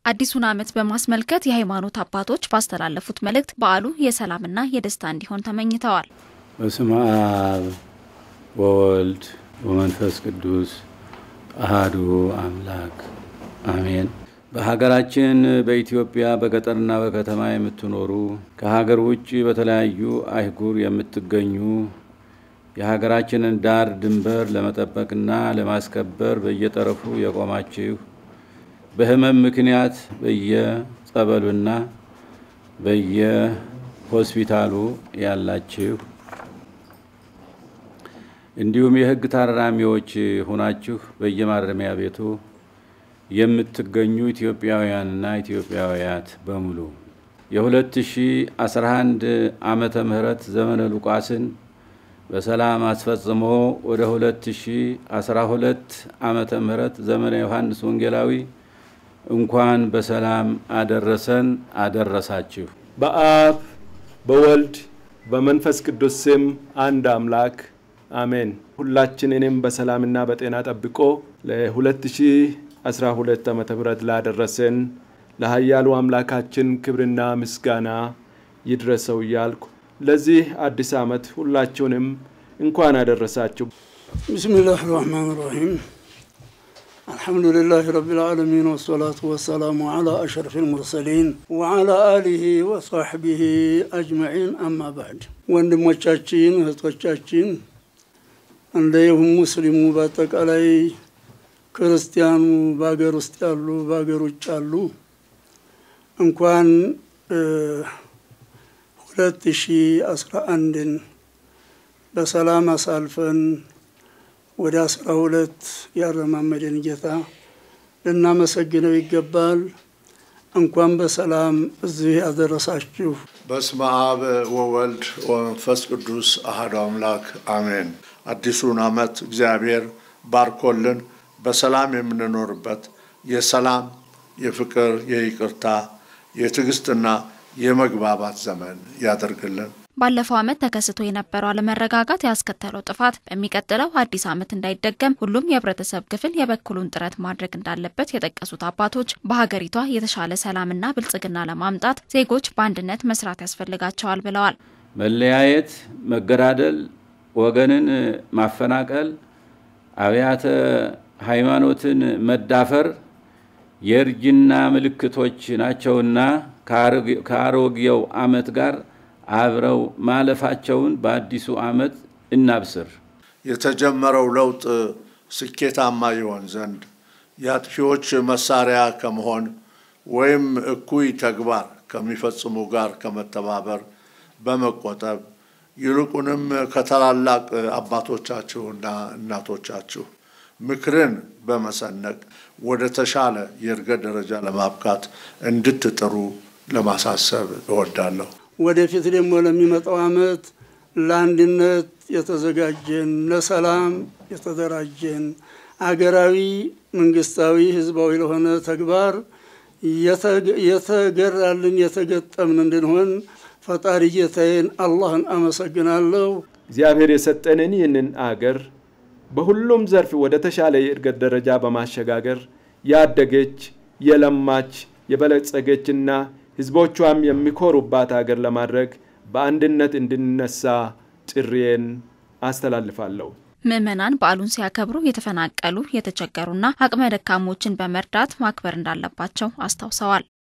አዲሱን ዓመት በማስመልከት የሃይማኖት አባቶች ባስተላለፉት መልእክት በዓሉ የሰላምና የደስታ እንዲሆን ተመኝተዋል። በስመ አብ ወወልድ ወመንፈስ ቅዱስ አሃዱ አምላክ አሜን። በሀገራችን በኢትዮጵያ በገጠርና በከተማ የምትኖሩ ከሀገር ውጭ በተለያዩ አህጉር የምትገኙ የሀገራችንን ዳር ድንበር ለመጠበቅና ለማስከበር በየጠረፉ የቆማችሁ በሕመም ምክንያት በየጸበሉና በየሆስፒታሉ ያላችሁ እንዲሁም የሕግ ታራሚዎች ሆናችሁ በየማረሚያ ቤቱ የምትገኙ ኢትዮጵያውያንና ኢትዮጵያውያት በሙሉ የ2011 ዓመተ ምህረት ዘመነ ሉቃስን በሰላም አስፈጽሞ ወደ 2012 ዓመተ ምህረት ዘመነ ዮሐንስ ወንጌላዊ እንኳን በሰላም አደረሰን አደረሳችሁ። በአብ በወልድ በመንፈስ ቅዱስ ስም አንድ አምላክ አሜን። ሁላችንንም በሰላምና በጤና ጠብቆ ለ2012 ዓ ም ላደረሰን ለኃያሉ አምላካችን ክብርና ምስጋና ይድረሰው እያልኩ ለዚህ አዲስ ዓመት ሁላችሁንም እንኳን አደረሳችሁ። ብስሚላህ ራህማን ራሂም አልሐምዱሊላህ ረቢል ዓለሚን ወሰላቱ ወሰላሙ ዓላ አሽረፊ ልሙርሰሊን ወዓላ አሊሂ ወሳሕቢሂ አጅመዒን አማ ባዕድ። ወንድሞቻችን እህቶቻችን፣ እንዲሁም ሙስሊሙ በአጠቃላይ ክርስቲያኑ በሀገር ውስጥ ያሉ በሀገር ውጭ ያሉ እንኳን ሁለት ሺ አስራ አንድን በሰላም አሳልፈን ወደ አስራ ሁለት ያረማመደን ጌታ ልናመሰግነው ይገባል። እንኳን በሰላም እዚህ ያደረሳችሁ። በስመ አብ ወወልድ ወመንፈስ ቅዱስ አሐዱ አምላክ አሜን። አዲሱን ዓመት እግዚአብሔር ባርኮልን በሰላም የምንኖርበት የሰላም፣ የፍቅር፣ የይቅርታ፣ የትዕግስትና የመግባባት ዘመን ያደርግልን። ባለፈው ዓመት ተከስቶ የነበረው አለመረጋጋት ያስከተለው ጥፋት በሚቀጥለው አዲስ ዓመት እንዳይደገም ሁሉም የህብረተሰብ ክፍል የበኩሉን ጥረት ማድረግ እንዳለበት የጠቀሱት አባቶች በሀገሪቷ የተሻለ ሰላምና ብልጽግና ለማምጣት ዜጎች በአንድነት መስራት ያስፈልጋቸዋል ብለዋል። መለያየት፣ መገዳደል፣ ወገንን ማፈናቀል፣ አብያተ ሃይማኖትን መዳፈር የእርጅና ምልክቶች ናቸውና ከአሮጌው ዓመት ጋር አብረው ማለፋቸውን በአዲሱ ዓመት እናብስር። የተጀመረው ለውጥ ስኬታማ ይሆን ዘንድ የአጥፊዎች መሳሪያ ከመሆን ወይም እኩይ ተግባር ከሚፈጽሙ ጋር ከመተባበር በመቆጠብ ይልቁንም ከታላላቅ አባቶቻችሁና እናቶቻችሁ ምክርን በመሰነቅ ወደ ተሻለ የእድገት ደረጃ ለማብቃት እንድትጥሩ ለማሳሰብ እወዳለሁ። ወደፊት ደግሞ ለሚመጣው ዓመት ለአንድነት የተዘጋጀን ለሰላም የተደራጀን አገራዊ፣ መንግስታዊ፣ ህዝባዊ ለሆነ ተግባር የተገራልን የተገጠምን እንድንሆን ፈጣሪ ጌታዬን አላህን አመሰግናለሁ። እግዚአብሔር የሰጠንን ይህንን አገር በሁሉም ዘርፍ ወደ ተሻለ የእድገት ደረጃ በማሸጋገር ያደገች የለማች የበለጸገችና ህዝቦቿም የሚኮሩባት አገር ለማድረግ በአንድነት እንድንነሳ ጥሪዬን አስተላልፋለሁ። ምዕመናን በዓሉን ሲያከብሩ የተፈናቀሉ የተቸገሩና አቅመ ደካሞችን በመርዳት ማክበር እንዳለባቸው አስታውሰዋል።